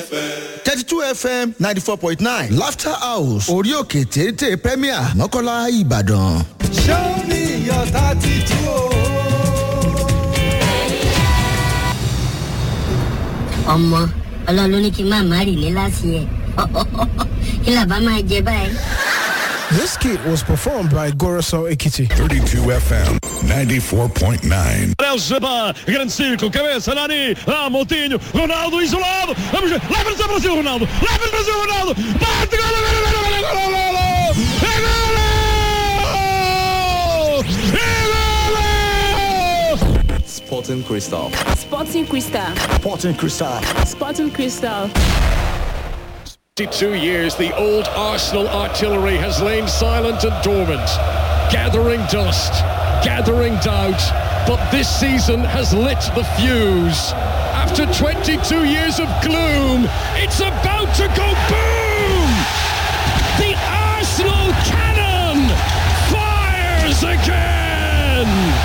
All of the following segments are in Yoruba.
thirty two fm ninety four point nine laughter house orí òkè téńté premier mọ́kànlá ìbàdàn. show me your tattoo. ọmọ ọlọ́run ló ní kí n máa má rì ní láti ẹ̀ kí làbá máa jẹ báyìí. This kit was performed by Goroso Ekiti. 32 FM 94.9. Léo Jabá, grande círculo, cabeça, Nani, ah, Moutinho, Ronaldo isolado, vamos ver, leva-nos ao Brasil, Ronaldo, leva-nos ao Brasil, Ronaldo, bate, gol, gol, gol, gol, gol, gol, gol, é gol! Sporting Crystal. Sporting Cristal. sporting crystal. Sporting Cristal. 52 years, the old Arsenal artillery has lain silent and dormant, gathering dust, gathering doubt, but this season has lit the fuse. After 22 years of gloom, it's about to go boom! The Arsenal cannon fires again!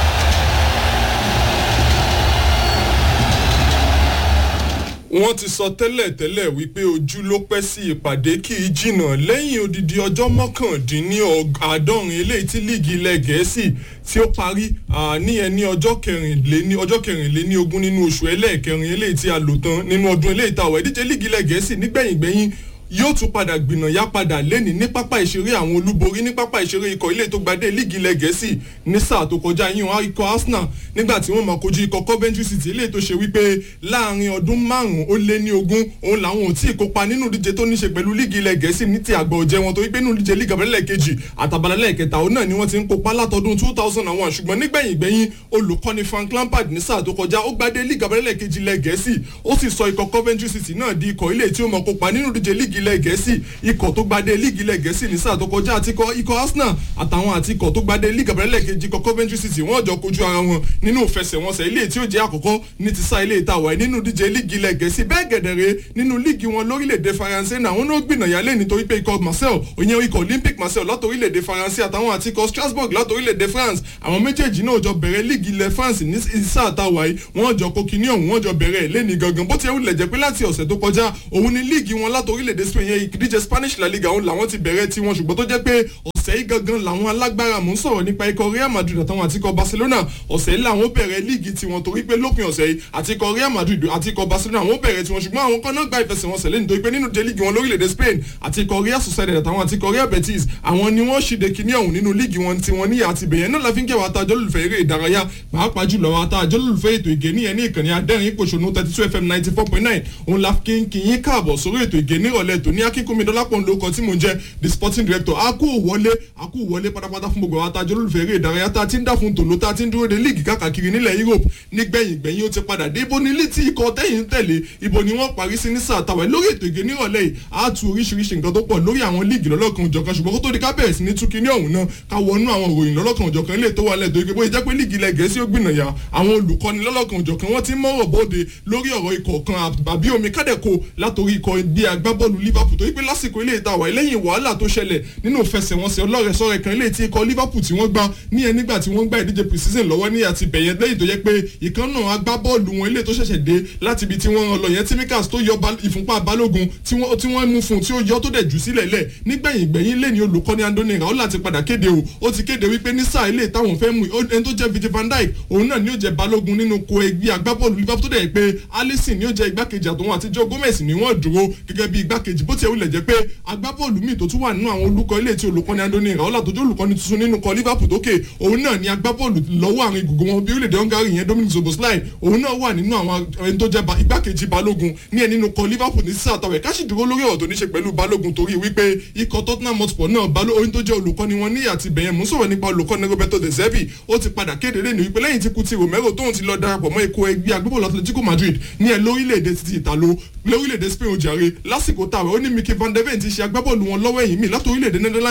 wọ́n ti sọ tẹ́lẹ̀ tẹ́lẹ̀ wípé ojú ló pẹ́ sí ìpàdé kì í jìnnà lẹ́yìn odidi ọjọ́ mọ́kàndínláàádọ́rin eléyìí tí líìgì ilẹ̀ gẹ̀ẹ́sì tí ó parí ní ẹni ọjọ́ kẹrìnléní ọjọ́ kẹrìnléní ogún nínú oṣù ẹlẹ́ẹ̀kẹrin eléyìí tí a lò tán nínú ọdún eléyìí tá a wọ̀ ìdíje líìgì ilẹ̀ gẹ̀ẹ́sì nígbẹ̀yìngbẹ̀yìn yóò tún padà gbìnà yá padà lẹ́ni ní pápá ìṣeré àwọn olúborí ní pápá ìṣeré ikọ̀ ilé tó gbadé líìgì ilẹ̀ gẹ̀ẹ́sì ní sáà tó kọjá yíyan ikọ̀ arsenal nígbà tí wọ́n máa kojú ikọ̀ coventry city ilé tó ṣe wípé láàrin ọdún márùn-ún ó lé ní ogún òun làwọn ò tí ì kópa nínú ìdíje tó ní ṣe pẹ̀lú líìgì ilẹ̀ gẹ̀ẹ́sì ní ti àgbà ọ̀jẹ̀ wọn torí pé nínú ìdíje líìgì abẹ́lẹ̀ kejì àtàbálẹ̀ kẹta òun náà ni wọ́n ti ń kópa látọdún two thousand and one ṣùgbọ́n nígbẹ̀yìn gbẹ̀yìn olùkọ́ni frank lampard ní sáà tó kọjá ó gbadé líìgì abẹ́lẹ̀ kejì ilẹ̀ gẹ̀ẹ́sì ó sì sọ ikọ̀ coventry city náà di ikọ̀ ilé tí ó mọ̀ kópa nínú ìdíje líìgì ilẹ̀ gẹ̀ẹ́sì ikọ̀ tó gbadé líìgì ilẹ̀ gẹ̀ẹ́sì ní sáà tó kọjá àti ikọ̀ arsenal àtàwọn àti ikọ̀ tó gbadé líìgì abẹ́rẹ́lẹ̀ kejì ikọ̀ coventry city wọ́n jọ kojú ara wọn nínú ìfẹsẹ̀wọnsẹ̀ ilé tí ó jẹ́ àkọ́kọ́ ní ti sá ilé ìtawà nínú díje líìgì ilẹ̀ gẹ̀ẹ́sì bẹ́ẹ̀ gẹ̀dẹ̀rẹ̀ nínú líìgì wọn lórílẹ̀‐èdè faransé náà wọn ló gbìnàyà lé nítorí pé ikọ̀ marcel òyìn ikọ̀ olympic marcel látòrílẹ̀‐èdè faransé àtàwọn àti ikọ̀ strasbourg látòrílẹ̀‐èdè france àwọn méjèèjì náà jọ bẹ̀rẹ̀ líìgì ilẹ̀ france ní sáà táwa yìí wọ́n jọ kokini ọ̀hún wọ́n jọ bẹ̀rẹ̀ lẹ́ni gangan bó ti wulẹ̀ jẹ́ pé láti ọ̀sẹ̀ tó kọjá òun ni líìgì wọn látòrílẹ̀‐èdè spain yẹn ìdíje spanish la liga òun làwọn ti bẹ̀rẹ̀ tiwọn ṣùgbọ́n tó jẹ́ pé ọ̀sẹ̀ yìí gangan làwọn alágbára mò ń sọ̀rọ̀ nípa ikọ̀ real madrid àtàwọn àti ikọ̀ barcelona ọ̀sẹ̀ yìí làwọn bẹ̀rẹ̀ líìgì tiwọn torí pé lópin ọ̀sẹ̀ yìí àti ikọ̀ real madrid àti ikọ̀ barcelona àwọn bẹ̀rẹ̀ tiwọn ṣùgbọ́n àwọn kan náà gba ìfẹsẹ̀wọnsẹ̀ lẹ́nu torí pé nínú jẹ́ líìgì wọn lórílẹ̀‐èdè spain àti ikọ̀ real sociedad àtàwọn àti ikọ̀ real betis àwọn ni wọ́n ṣìde kíní ọ̀hún nínú líìgì wọn tiwọn ní àti bẹ̀yẹn náà láfi ń kẹwàá tá àjọlùfẹ́ eré ìdárayá pàápàá jùlọ àwọn àtà àjọlùfẹ́ ètò ìgé níyẹn ní ìkànnì adẹ́rìn ìpòṣónú thirty two fm ninety four point nine òun la kí n kí yín káàbọ̀ sórí ètò ìgé nírọ̀lẹ́ tòní akínkùnmi dọ́lápọ̀ ńlọkọ tí mò ń jẹ́ the sporting director a kú wọlé a kú wọlé pátápátá fún gbogbo àwọn àtàjọ olólùfẹ́ eré ìdárayá tá a ti ń dà fún tòló tá a ti ń dúró de líìgì káàkiri nílẹ̀ europe nígbẹ̀yìn gbẹ̀yìn ó ti padà dé ibo ní létí ikọ̀ tẹ̀yìn tẹ̀lé ibo ni wọ́n parí sí ní sáà tàwa lórí ètò ìgé nírọ̀lẹ́ yìí a tu oríṣiríṣi nǹkan tó pọ̀ lórí àwọn líìgì lọ́lọ́kan òjọ̀kan ṣùgbọ́n kó tó di ká bẹ̀rẹ̀ sí ní túkí ní ọ̀hún náà ká wọnú àwọn òròyìn lọ́lọ́kan òjọ̀kan ilé tó wà lẹ́dọ̀ igi bóyá jẹ́ pé líìgì ilẹ̀ gẹ̀ẹ́sì ó gbìnàyà àwọn olùkọ́ni lọ́lọ́kan òjọ̀kan wọ́n ti mọ̀rọ̀ bóde lórí ọ̀rọ̀ ikọ̀ kan àbí omi kádẹ́kò látòrí ikọ̀ bí agbábọ́ọ̀lù liverpool torí pé lásìkò ilé ìtawà lẹ́yìn wàhálà tó ṣẹlẹ̀ nínú ìfẹsẹ̀wọnsẹ̀ ọlọ́rẹ̀sọ̀rẹ̀ kan ilé tí ikọ̀ liverpool tí wọ́n gbá ní ẹ nígbà tí wọ́n gbá ìdíje pre-season lọ́wọ́ ní àti bẹ̀yẹ lẹ́yìn tó yẹ pé ìkan náà agbábọ́ọ̀lù wọn ilé tó ṣẹ̀ṣẹ̀ dé láti ibi tí wọ́n lọ yẹn timikas tó yọ ìfúnpá balógun tí wọ́n mú fún tí ó yọ tó dẹ̀ jù sílẹ̀ lẹ̀ nígbẹ̀yìn gbẹ̀yìn lẹ́ni olùkọ́ni andoni raola ti padà kéde o ó ti kéde wípé ní sáà ilé táwọn fẹ́ mú ẹni tó jẹ́ vijay van dijk òun náà ni ó jẹ́ balógun nínú ko ẹgbẹ́ agbábọ́ọ̀lù liverpool tó dẹ̀ pé alison ni ó jẹ́ igbákejì àtòun àti joe gomez ni wọ́n dúró gẹ́gẹ́ bí igbákejì bó tiẹ̀ wulẹ̀ jẹ́ pé agbábọ́ọ̀lù míì tó tún wà nínú àwọn olùkọ́ ilé tí olùkọ́ni andoni raola tó jẹ́ olùkọ́ni tuntun nínú kọ liverpool tókè òun náà ni agbábọ́ọ̀lù lọ́wọ́ àrin gbogbo wọn bí orílẹ̀-èdè hungary yẹn dominic zoboslai òun náà wà nínú àwọn ẹni tó jẹ́ igbákejì balógun ní ẹni nínú kọ liverpool ní sísá àtàwẹ̀ káṣí dúró lórí ọ̀rọ̀ tó ní ṣe pẹ̀lú balógun torí wípé ikọ̀ tottenham hotspur náà balógun tó jẹ́ olùkọ́ni wọn ní àti bẹ̀yẹn mú sọ̀rọ̀ nípa olùkọ́ni roberto de zerbi ó ti padà kéde lẹ́nu wípé lẹ́yìn tí kuti romero tóun ti lọ darapọ̀ mọ́ ikọ̀ ẹgbẹ́ agbábọ́ọ̀lù atletico madrid ní ẹ lórílẹ̀‐èdè ti ìtàló lórílẹ̀‐èdè spain ojàre lásìkò táwọn ó ní mickey van de ven ti ṣe agbábọ́ọ̀lù wọn lọ́wọ́ ẹ̀yìn mi láti orílẹ̀‐èdè netherlands yẹn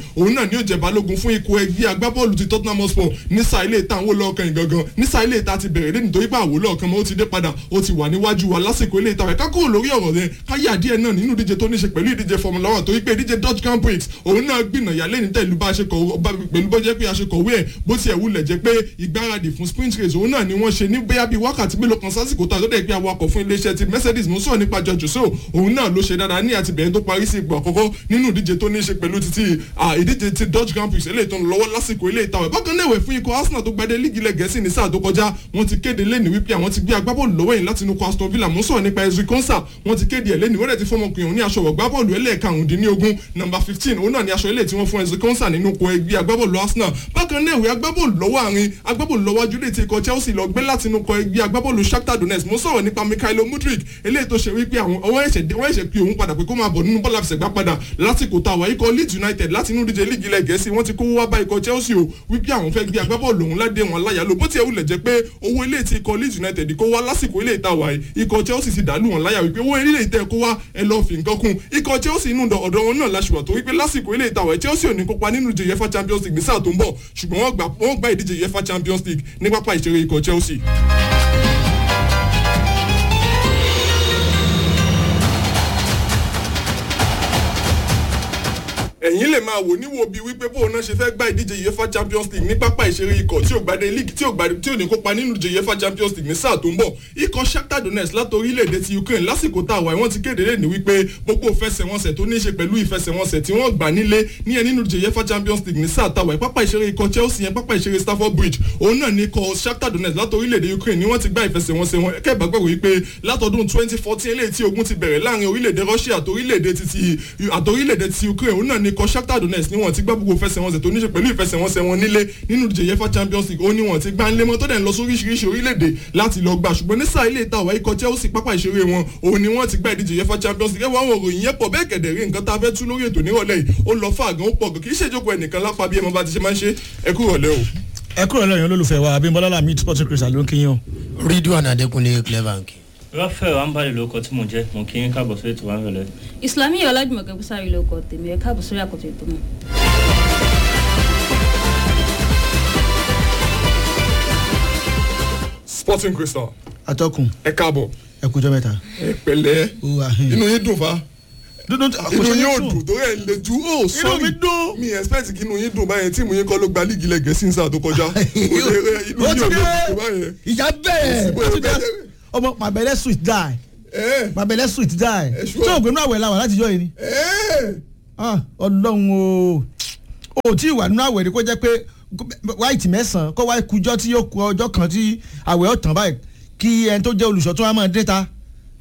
òun náà ni ó jẹ balógun fún ikọ̀ ẹgbẹ́ agbábọ́ọ̀lù ti tottenham hotspur nísà ilé ìta àwọn olóòkan ìgangan nísà ilé ìta ti bẹ̀rẹ̀ lé nítorí pé àwòlọ́ ọ̀kan mọ́ ó ti dé padà ó ti wà níwájú wa lásìkò ilé ìta rẹ̀ ká kúrò lórí ọ̀rọ̀ rẹ̀ káyà díẹ̀ náà nínú ìdíje tó ní ṣe pẹ̀lú ìdíje formula one torí pé ìdíje dutch grand prix òun náà gbìnàyà lẹ́ni tẹ̀lú bá a ṣe kọ̀ pẹ̀lú bó jẹ́ pé a ṣe kọ̀wé ẹ̀ bó tiẹ̀ wulẹ̀ jẹ́ pé ìgbáradì fún sprint race òun náà ni wọ́n ṣe ní bóyá bíi wákàtí mélòó kan sásìkò tó àtọ́dẹ̀ pé awakọ̀ fún iléeṣẹ́ ti mercedes mo sọ̀rọ̀ nípa george so òun náà ló ṣe dáadáa ní àtibẹ̀yẹn tó parí sí ipò àkọ́kọ́ nínú ìdíje tó ní ṣe pẹ̀lú títí ìdíje ti dutch grand prix eléyìí tó ń lọ́wọ́ lásìkò ilé ìtawẹ̀ bákan náà wẹ̀ fún ikọ̀ arsenal tó gbadé líìgì ilẹ̀ gẹ̀ẹ́sì ní sáà tó kọjá wọ́n ti kéde lẹ́nu wípé àwọn ti gbé agbábọ́ọ̀lù lọ́wọ́ yìí láti inú kọ aston villa mo sọ̀rọ̀ nípa ezri konsa wọ́n ti kéde ẹ̀ lẹ́nu wọ́n dẹ̀ ti fọmọkùnrin òun ní aṣọ ọ̀gbábọ́ọ̀lù ẹlẹ́ẹ̀karùndínlógún nọmba fifteen òun náà ní aṣọ ilé tí wọ́n fún ezri konsa nínú kọ ẹgbẹ́ agbábọ́ọ̀lù arsenal bákan náà ìwé agbábọ́ọ̀lù lọ́wọ́ àárín agbábọ́ọ̀lù lọ́wọ́ ajúlé ti ikọ̀ chelsea lọ gbé láti inú kọ ẹgbẹ́ agbábọ́ọ̀lù shakhtar donetsk mo sọ̀rọ̀ nípa mikhailo mudrik eléyìí tó ṣe wípé àwọn ọwọ́ ẹ̀ṣẹ̀ pé òun padà pé kó máa bọ̀ nínú bọ́ọ̀lù àfẹsẹ̀gbá padà lásìkò táwa ikọ̀ leeds united láti inú díje líìgì ilẹ̀ gẹ̀ẹ́sì wọ́n ti kówó wá bá ikọ̀ chelsea o wípé àwọn fẹ́ gbé agbábọ́ọ̀lù òun ládé wọn láyà ló bó tiẹ̀ wulẹ̀ jẹ́ pé owó ilé tí ikọ̀ leeds united kó wá lásìkò ilé ìtawà yìí ikọ̀ chelsea ti dàlú wọn láyà wípé owó ilé ìtẹ́ kó wá ẹ lọ́ọ́ fi nǹkan kún ikọ̀ chelsea inú ọ̀dọ̀ wọn náà láṣùwà tó wípé lásìkò ilé ìtawà chelsea ò ní kópa nínú ìdíje uefa champions league ní sáà tó ń bọ̀ ṣùgbọ́n wọ́n gba ìdíje uefa champions league ní pápá ìṣeré ikọ̀ chelsea. ẹ̀yin lè máa wò níwò bíi wípé bóun náà ṣe fẹ́ gba ìdíje uefa champions league ní pápá ìṣeré ikọ̀ tí ò gbadé league tí ò gbadé tí ò ní kópa nínú ìdíje uefa champions league ní sáà tó ń bọ̀ ikọ̀ shakhtar donetsk láti orílẹ̀-èdè ti ukraine lásìkò tá a wà wọ́n ti kéde lé ní wípé gbogbo ìfẹsẹ̀wọnsẹ̀ tó ní í ṣe pẹ̀lú ìfẹsẹ̀wọnsẹ̀ tí wọ́n gbà nílé ní ẹ nínú ìdíje uefa champions league ní sáà tá a wà pápá ìṣeré ikọ̀ chelsea yẹn pápá ìṣeré stafford bridge òun náà ní ikọ̀ shakhtar donetsk láti orílẹ̀-èdè ukraine ni wọ́n ti gbá ìfẹsẹ̀wọnsẹ̀ wọn kẹ́ẹ̀bá gbàgbọ́ wípé látọdún twenty fourteen eléyìí tí ogun ti bẹ̀rẹ̀ láàrin orílẹ̀-èdè russia àtòrílẹ̀-èdè ti ukraine òun náà ní ikọ̀ shakhtar donetsk ni wọn ti gbá gbogbo fẹsẹ̀wọnsẹ̀ tó ní ṣe pẹ̀lú ìfẹsẹ̀wọnsẹ̀ wọn nílé nínú ìdíje uefa champions league ó ní wọn ti gbá ńlẹ́ mọ́ tó dẹ̀ ń lọ sóríṣiríṣi orílẹ̀-èdè láti lọ gbà ṣùgbọ́n ní sáà ilé ìta àwọn ikọ̀ chelsea pápá ìṣeré wọn òun ni wọ́n ti gbá ìdíje uefa champions league ẹ̀wọ̀n àwọn òròyìn yẹn pọ̀ bẹ́ẹ̀ kẹ̀dẹ̀ rí nǹkan tá a fẹ́ tú lórí ètò nírọ̀lẹ́ yìí ó lọ fà gan ó pọ̀ gan kì í ṣèjókòó ẹnìkan lápá bí ẹ mọ bá ti ṣe máa ń ṣe ẹ kú rọ̀lẹ́ o. ẹ kúrò lẹ́yìn olólùfẹ́ wa abimbola lamid sporting crystal ló ń kí yín o. ridwan adekunle clevank. rafael ambali ló kọ tí mo jẹ mo kí n káàbọ̀ sórí ètò wa ń rẹlẹ. ìsìlámì ọlájúmọ̀kẹ́ bùsàrí ló kọ tèmi ẹ̀ káàbọ̀ sórí àkọ́tọ̀ ètò náà. sporting crystal. atọ́kùn ẹ káàbọ̀. ẹ kújọ́ mẹ́ta. ẹ pẹ̀lẹ́ inú yín dùn fa. dúdú inú yín ò dùn torí ẹ̀ lè ju ó sọ́ọ̀rì mi dùn. mi expect kí inú yín dùn báyẹn tí mo yín kọ́ ló gba líìgì ilẹ̀ gẹ̀ẹ́sì sáà tó kọjá. inú yín ò lè dùn báyẹn. ìjà bẹ́ẹ̀ ọmọ màbẹ̀lẹ̀ sweet die màbẹ̀lẹ̀ sweet die ṣé ògbénú àwẹ̀ la wà láti jọ yìí ni. ọlọ́run o ò tí ì wà nínú àwẹ̀ ni kó jẹ́ pé white mẹ́sàn-án kó wá kujọ́ tí yóò ku ọjọ́ kan tí àwẹ̀ ọ̀tàn báyìí kí ẹni tó jẹ́ olùṣọ́ tó wá máa dé ta.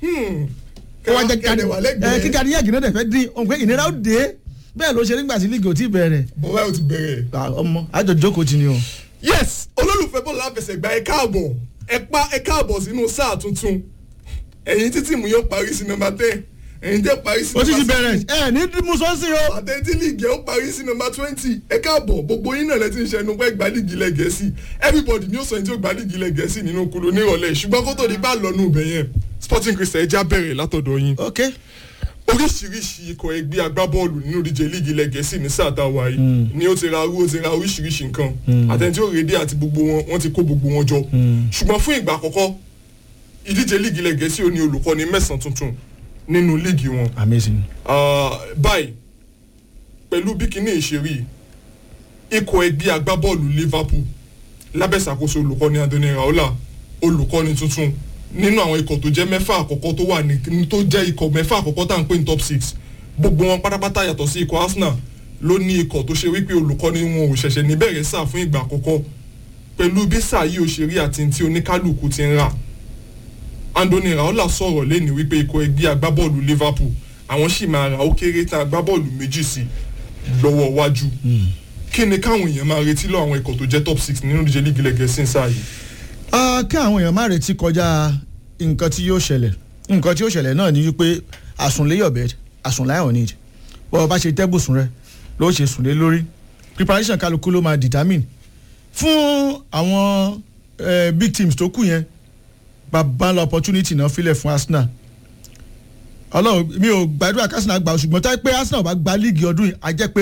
kí gani yàgì náà dẹ̀ fẹ́ dín òun pé ìnira ó dé bẹ́ẹ̀ ló ṣe nígbà tí lígì ò tí bẹ̀rẹ̀. bọ́lá ò ti bẹ̀rẹ̀. ọmọ àjọ jókòó ti ni o. yes olólùfẹ́ bọ́ọ̀lù àfẹsẹ̀gbá ẹ káàbọ̀ ẹ pa ẹ káàbọ̀ sínú sáà tuntun ẹ̀yin títí mu yóò parí sí nọmba ten ẹ̀yin tẹ́ parí sí ó ti ti bẹ̀rẹ̀ ẹ ní musosi o. àtẹ̀tí líìgì ó parí sí nọmba twenty ẹ káàbọ̀ gbogbo yín náà lẹ́tí ń ṣẹnu pé gba líìgì ilẹ̀ gẹ̀ẹ́sì everybody ní ó sọ ẹni tí ó gba líìgì ilẹ̀ gẹ̀ẹ́sì nínú kúló nírọ̀lẹ́ ṣùgbọ́n kó tó di bá lọ́nu ibẹ̀ yẹn sporting christian ẹja bẹ̀rẹ̀ látọ̀dọ̀ yín. ok oríṣiríṣi ikọ̀ ẹgbẹ́ agbábọ́ọ̀lù nínú ìdíje líìgì ilẹ̀ gẹ̀ẹ́sì ní sáà tá a wà yìí ni ó ti ra arú ó ti ra oríṣiríṣi nǹkan àtẹ̀ntí ó rédí àti gbogbo wọn wọ́n ti kó gbogbo wọn jọ ṣùgbọ́n fún ìgbà àkọ́kọ́ ìdíje líìgì ilẹ̀ gẹ̀ẹ́sì ò ní olùkọ́ni mẹ́sàn-án tuntun nínú líìgì wọn. amazing. báyìí pẹ̀lú bí kinní ìṣeré ikọ̀ ẹgbẹ́ agbábọ́ọ̀lù liverpool lábẹ́sàkóso olùkọ́ni andoni raola olùkọ́ni tuntun nínú àwọn ikọ̀ tó jẹ́ mẹ́fà àkọ́kọ́ tó wà ní tó jẹ́ ikọ̀ mẹ́fà àkọ́kọ́ tá à ń pè ní top six gbogbo wọn pátápátá yàtọ̀ sí ikọ̀ arsenal ló ní ikọ̀ tó ṣe wípé olùkọ́ni wọn ò ṣẹ̀ṣẹ̀ ní bẹ̀rẹ̀ sáà fún ìgbà àkọ́kọ́ pẹ̀lú bí sáà yìí ò ṣe rí àti tí oníkálukú ti ń rà andoni raola sọ̀rọ̀ lẹ́ni wípé ikọ̀ ẹgbẹ́ agbábọ́ọ̀lù liverpool àwọn sì máa ra ó kéré tán agbábọ́ọ̀lù méjì sí lọ́wọ́ iwájú kí ni káwọn èèyàn máa retí lọ àwọn ikọ̀ tó jẹ́ top six nínú ìdíje lígi lẹ́gẹ̀ẹ́sì sáà yìí. kí àwọn èèyàn má retí kọjá nǹkan tí yóò ṣẹlẹ̀ nǹkan tí yóò ṣẹlẹ̀ náà ni wípé àsùnléyọ̀bẹ àsùnláyọ̀ need bọ́ ọ bá ṣe tẹ́bùsùn rẹ ló ṣe sùn lé lórí preparation kálukú ló máa determine fún àwọn big teams tó kù yẹn bàbá ńlá opportunity náà filẹ̀ fún arsenal ọlọ́run mi ò gbàdúrà kí arsenal gbà ṣùgbọ́n táyé pé arsenal bá gba líìgì ọdún yìí á jẹ́ pé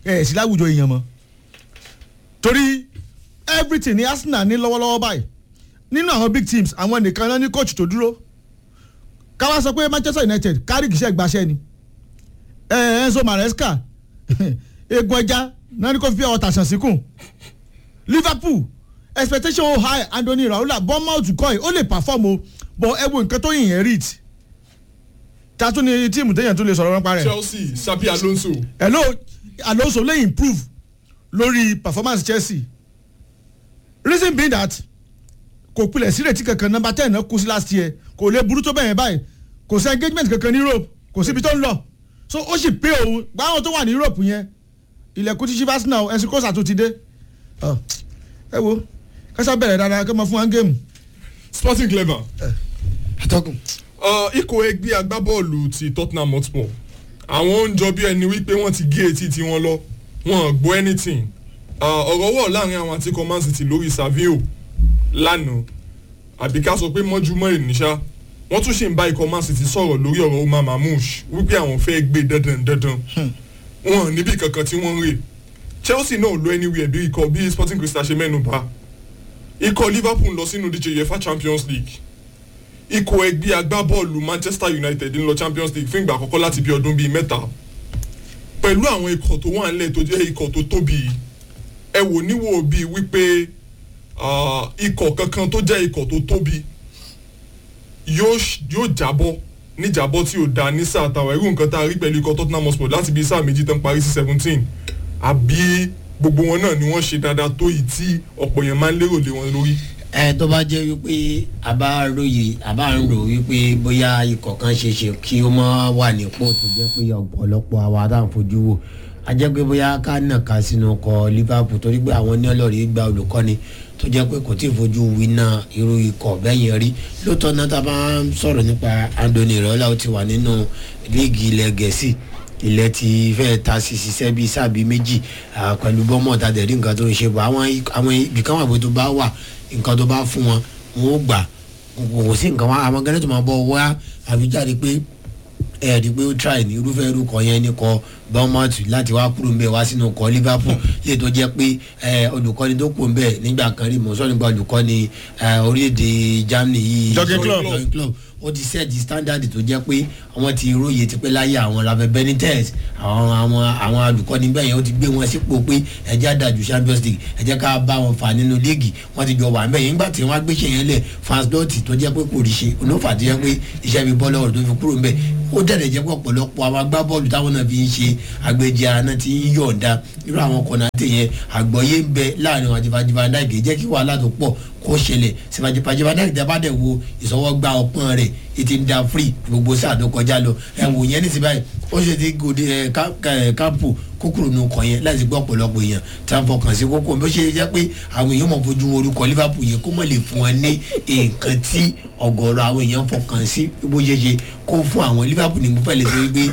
ẹ̀ sí láwùjọ èèyàn mọ́ torí everything ní arsenal ní lọ́wọ́lọ́wọ́ báyìí nínú àwọn big teams àwọn nìkan náà ní coach tó dúró káwá sọ pé manchester united kárí kìí ṣe gbaṣẹ́ ni ẹ enzo maresca egun ẹja náà ní kó fi ọ̀tà sàn síkùn liverpool expectation high anthony raola bournemouth kọ́ ẹ̀ ó lè perform o but ẹ wo nǹkan tó yìn yẹn read ta tún ni tíìmù téèyàn tún lè sọ̀rọ̀ nípa rẹ̀. chelsea sabi alonso. hello alonso lè improve lórí performance chelsea reason being that kò pilẹ̀ sí retí kankan number ten náà kú sí last year kò lè burú tó bẹ̀yẹn báyìí kò sí engagement kankan ní europe kò síbi tó ń lọ so ó sì pé òun gbáwọn tó wà ní europe yẹn ilẹ̀kùn tí chivas náà ẹ̀sìn kọ́sà tó ti dé ẹ wo kásá bẹ̀rẹ̀ dáadáa kí wọ́n fún wa ń géèmù. sporting clever. atọ́kùn. ikọ̀ ẹgbẹ́ agbábọ́ọ̀lù ti tottenham hotspur àwọn ń jọ bí ẹni wípé wọ́n ti gé etí tiwọn lọ wọn ò gbọ́ anything ọ̀rọ̀ wọ̀ láàrin àwọn àti command city lórí savio lánàá àbí ká sọ pé mọ́júmọ́ ìníṣà wọ́n tún ṣì ń bá ikọ̀ man city sọ̀rọ̀ lórí ọ̀rọ̀ omar mamouche wípé àwọn fẹ́ gbé dandan dandan wọn ò níbi kankan tí wọ́n ń rè chelsea náà lọ anywhere bí ikọ̀ bí sporting crystal ṣe mẹ́nu bá ikọ̀ liverpool lọ sínú díje uefa champions league ikọ̀ ẹgbẹ́ agbábọ́ọ̀lù manchester united ń lọ champions league fún ìgbà àkọ́kọ́ láti bí ọdún bíi mẹ́ta pẹ̀lú àwọn ikọ̀ tó wà nílẹ̀ tó jẹ́ ikọ̀ tó tóbi ẹ wò níwò bíi wípé ikọ̀ kankan tó jẹ́ ikọ̀ tó tóbi yóò jábọ́ níjàbọ́ tí ò da ní sáà tàwa irú nǹkan tá a rí pẹ̀lú ikọ̀ tottenham hotspur láti bí sáà méjì tán parí sí seventeen àbí gbogbo wọn náà ni wọ́n ṣe dáadáa tó yìí tí ọ̀pọ̀ èèyàn máa ń lérò lé wọn lórí. ẹ tó bá jẹ́ wípé a bá ròyè a bá ń rò wípé bóyá ikọ̀ kan ṣe ṣe kí ó mọ́ wà nípò tó jẹ́ pé ọ̀pọ̀lọpọ̀ àwa tá à ń fojú wò a jẹ́ pé bóyá ká nà ká sínú ọkọ̀ liverpool torí pé àwọn ní ọlọ́ọ̀rì gba olùkọ́ni tó jẹ́ pé kò tí ì fojú winá irú ikọ̀ bẹ́yẹn rí lóòótọ́ náà tá a bá ń sọ̀rọ̀ nípa anthony rọ́lá ó ti wà nínú líìgì ilẹ̀ gẹ̀ẹ́sì ilẹ̀ ti fẹ́ ta sí ṣiṣẹ́ bíi sábì méjì pẹ̀lú bọ́mọ̀ tá a dẹ̀ rí nǹkan tó ń ṣe bọ̀ àwọn ibìkan wà pé tó bá wà nǹkan tó bá fún wọn wọn ó gbà kò sí nǹkan wọn àwọn gẹ́gẹ́ tó máa bọ̀ wá àfijáde pé ẹ rí i pé ó try ní irúfẹ́ irúkọ yẹn ní kọ bournemouth láti wá kúrò ń bẹ̀ wá sínú kọ liverpool lè tó jẹ́ pé olùkọ́ni tó kù ń bẹ̀ nígbà kan rí mọ̀ọ́sọ́ nípa olùkọ́ni orílẹ̀-èdè germany yìí Jurgen Klopp. Jurgen Klopp ó ti sẹ́ẹ̀dì standard tó jẹ́ pé àwọn ti róye ti pé láyé àwọn rafael benitez àwọn àwọn àwọn olùkọ́ni bẹ́ẹ̀ yẹn ó ti gbé wọn sípò pé ẹjẹ́ àdàjù champions league ẹjẹ́ ká bá wọn fà nínú líìgì wọ́n ti jọ wà ńbẹ̀ yẹn nígbà tí wọ́n á gbéṣẹ́ yẹn lẹ̀ fans dọ́ọ̀tì tó jẹ́ pé kò rí ṣe onífà tó jẹ́ pé iṣẹ́ mi bọ́ lọ́wọ́ tó fi kúrò ńbẹ̀ ó dẹ̀dẹ̀ jẹ́ pé ọ̀pọ̀lọpọ̀ àwọn agbábọ́ọ̀lù táwọn náà fi ń ṣe agbèjì ara náà ti ń yọ̀ǹda irú àwọn kọ̀nàtẹ̀ yẹn àgbọ̀yé ń bẹ láàrin àwọn àjẹfàjẹfà náà kì í jẹ́ kí wàhálà tó pọ̀ kó ṣẹlẹ̀ sèpàjẹpàjẹpà náà ìjọba dẹ̀ wo ìsọwọ́gba ọpọ́n rẹ̀ ètí ń da free gbogbo sáà tó kọjá lọ ẹ wò yẹn nísìnyí báyìí ó ṣe ti gòdì ẹ kápò kókòrò nù kàn yẹn láti gbọ́ ọ̀pọ̀lọpọ̀ èèyàn tá a fọkàn sí kókó bó ṣe jẹ́ pé àwọn èèyàn mọ̀ fojú orúkọ liverpool yẹn kó mọ̀ lè fún wọn ní nǹkan tí ọ̀gọ̀ọ̀rọ̀ àwọn èèyàn fọkàn sí bó ṣe ṣe kó fún àwọn liverpool ní mo fẹ́ lè sọ wípé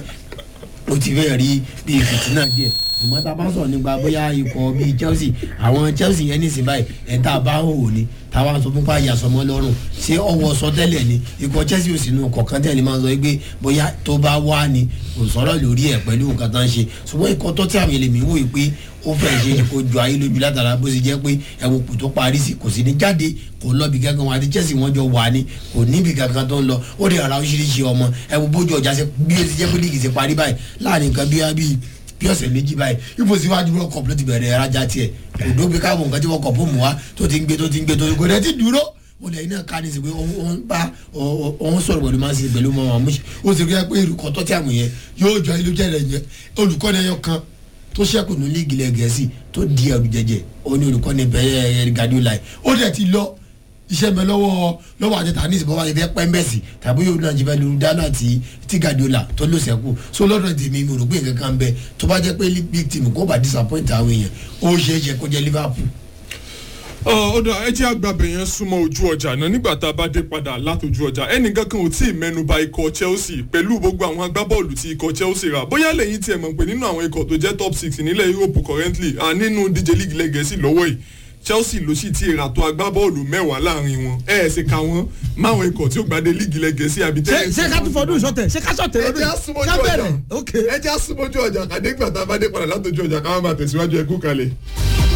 ó ti fẹ́ rí bí fìtínà díẹ̀ ṣùgbọ́n tá a bá sọ̀rọ̀ nípa bóyá ikọ̀ bíi chelsea àwọn chelsea yẹn nísìnyí báyìí ẹ̀ tá a bá hò ní táwa sọ fún pa àyàsọmọ lọ́rùn ṣé ọwọ́ sọ tẹ́lẹ̀ ni ikọ̀ chelsea ò sí inú kọ̀ọ̀kan tẹ́lẹ̀ máa sọ pé bóyá tó bá wá ni kò sọ̀rọ̀ lórí ẹ̀ pẹ̀lú nǹkan tó ń ṣe ṣùgbọ́n ikọ̀ tó tí àwọn èlèmí wò yìí pé ó fẹ́ ṣe é kó ju ayé lójú látara bó ṣe jẹ́ pé ẹ̀wọ̀n kò tó parí sí kò sí ní jáde kò lọ́bi kankan wọn àti chelsea wọn jọ wà ní kò níbi kankan tó ń lọ ó dẹ̀ ara oríṣiríṣi ọmọ ẹ̀wọ̀n bójú ọjà ṣe bí ó ti jẹ́ pé líìgì ṣe parí báyìí láàrin nǹkan bí wá bíi bí ọ̀sẹ̀ méjì báyìí ipò síwájú world cup ló ti bẹ̀rẹ̀ ẹ̀rájà tiẹ̀ kò dóbi káàbọ̀ nǹkan tí world cup mú wa tó ti ń gbé tó ti ń gbé tó ti ń gbé tó ti dúró ó lẹ́yìn náà ká ní sí pé òun bá òun sọ̀rọ̀ pẹ̀lú máa ń sin pẹ̀lú mọ́ àmúṣe ó sì rí ẹ pé olùkọ́ tó tí àmì yẹn yóò jọ ilé jẹ́ rẹ̀ yẹn olùkọ́ ni ẹyọ kan tó ṣẹ́kù ní líìgì ilẹ̀ gẹ̀ẹ́sì tó di ẹrù jẹjẹ ó ní olùkọ́ ni bẹ́ẹ̀ Guardiola ó dẹ̀ ti lọ iṣẹ́ mi lọ́wọ́ lọ́wọ́ àtẹ̀tà ní ìsìnkú wáyé fẹ́ pẹ́ńbẹ́sì tàbí yóò náà jìbẹ́ lóru dáná ti ti Guardiola tó ló sẹ́kù so lọ́dọ̀ tèmi mo rò pé nǹkan kan bẹ tó bá jẹ́ pé big team kó bá disappoint àwọn èèyàn ó ṣeé ṣe kó jẹ́ Liverpool ọ̀dọ̀ ẹ jẹ́ àgbàbẹ̀ yẹn súnmọ́ ojú ọjà náà nígbà tá a bá dé padà látòjú ọjà ẹnìkan kan ò tí ì mẹ́nuba ikọ̀ Chelsea pẹ̀lú gbogbo àwọn agbábọ́ọ̀lù tí ikọ̀ Chelsea rà bóyá lẹ́yìn tí ẹ mọ̀ pé nínú àwọn ikọ̀ tó jẹ́ top six nílẹ̀ Europe currently à nínú díje league lẹ́gẹ̀ẹ́sì lọ́wọ́ yìí chelsea ló sì ti ra tó agbábọ́ọ̀lù mẹ́wàá láàrin wọn ẹ ẹ̀ ṣe ka wọn máwọn ikọ̀ tí ó gbadé líìgì lẹ́gẹ̀ẹ́sì àbí ṣé ṣé ká tún fọdún ìṣọ̀tẹ̀ ṣé ká ṣọ̀tẹ̀ ẹ lọ́dún jẹ́ yìí? àsúnmọ́jú Ṣá ọjà bẹ̀rẹ̀? ok ẹ jẹ́ àsúnmọ́jú ọjà kàdégbà tá a bá dé padà látọjú ọjà káwọn máa tẹ̀síwájú ẹkú kalẹ̀.